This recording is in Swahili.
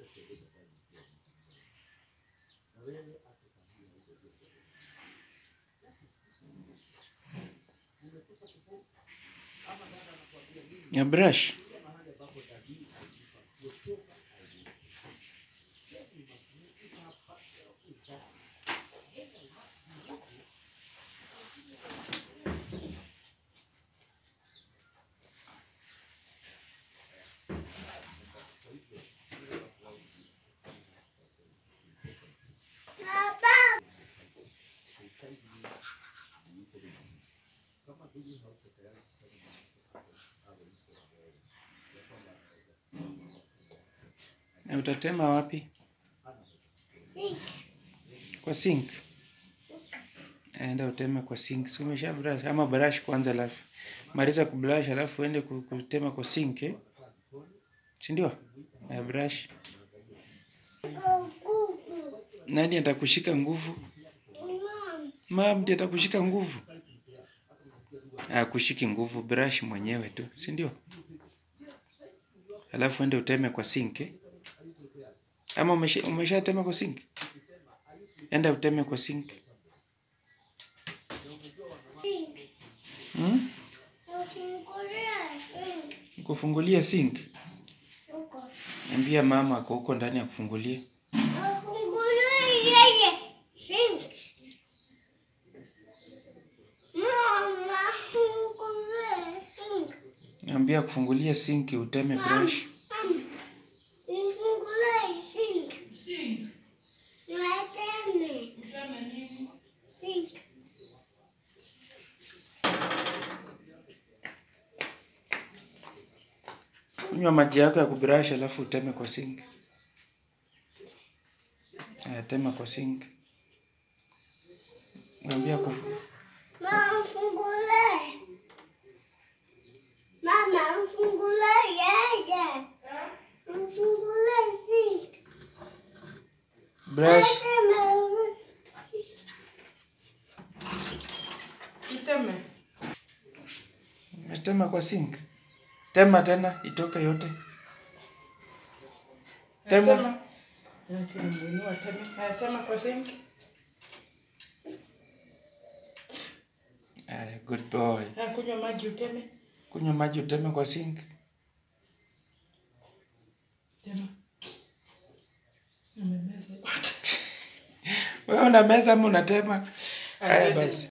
Ya brush. Na utatema wapi? Kwa sink. Enda uteme kwa sink. Si umesha brush ama brush kwanza alafu. Maliza kubrush alafu uende ku- kutema kwa sink eh? Si ndio? Ya brush. Nani atakushika nguvu? Mama ndiye atakushika nguvu. Akushiki nguvu brush mwenyewe tu, si ndio? Alafu ende uteme kwa sink eh? Ama umesha umeshatema kwa sink? Enda uteme kwa sink. Hmm? Kufungulia sink. Ambia mama ako huko ndani akufungulie. Ambia akufungulie sink uteme brush. Kunywa maji yako ya kubrush alafu uteme kwa sink. Aya, tema kwa sink. Ambia kufu... Mama mfungule. Mama mfungule yeye. Mfungule sink. brush. Iteme. Tema kwa sink. Tema tena itoke yote. Tema. Tema. Nimuinua teme. Haya, tema kwa sink. Aya, good boy. Haya, kunywa maji uteme. Kunywa maji uteme kwa sink. Tema. Nimemeza yote. Wewe una meza ama unatema? Haya Haya, basi.